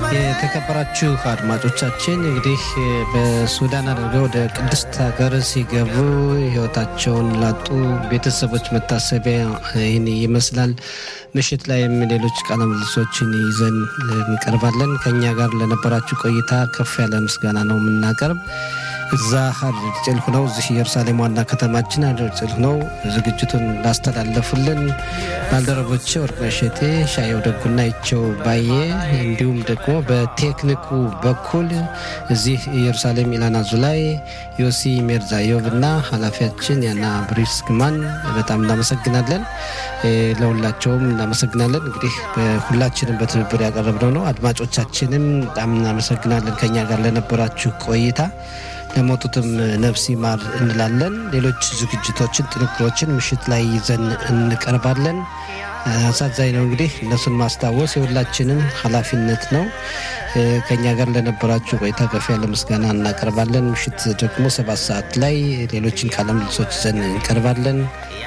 የተከበራችሁ አድማጮቻችን እንግዲህ በሱዳን አድርገው ወደ ቅድስት ሀገር ሲገቡ ሕይወታቸውን ላጡ ቤተሰቦች መታሰቢያ ይህን ይመስላል። ምሽት ላይም ሌሎች ቃለ ምልልሶችን ይዘን እንቀርባለን። ከእኛ ጋር ለነበራችሁ ቆይታ ከፍ ያለ ምስጋና ነው የምናቀርብ። እዛ ሀረር ጭልሁ ነው፣ እዚህ ኢየሩሳሌም ዋና ከተማችን ሀረር ጭልሁ ነው። ዝግጅቱን ላስተላለፉልን ባልደረቦቼ ወርቅነሽ እሸቴ፣ ሻየው ደጉና ይቸው ባዬ እንዲሁም ደግሞ በቴክኒኩ በኩል እዚህ ኢየሩሳሌም ኢላና ዙላይ ዮሲ ሜርዛዮቭ እና ኃላፊያችን ያና ብሪስ ግማን በጣም እናመሰግናለን። ለሁላቸውም እናመሰግናለን። እንግዲህ ሁላችንም በትብብር ያቀረብነው ነው። አድማጮቻችንም በጣም እናመሰግናለን ከኛ ጋር ለነበራችሁ ቆይታ ለሞቱትም ነፍስ ይማር እንላለን። ሌሎች ዝግጅቶችን፣ ጥንቅሮችን ምሽት ላይ ይዘን እንቀርባለን። አሳዛኝ ነው እንግዲህ እነሱን ማስታወስ የሁላችንም ኃላፊነት ነው። ከእኛ ጋር ለነበራችሁ ቆይታ ከፍ ያለ ምስጋና እናቀርባለን። ምሽት ደግሞ ሰባት ሰዓት ላይ ሌሎችን ቃለ ምልልሶች ይዘን እንቀርባለን።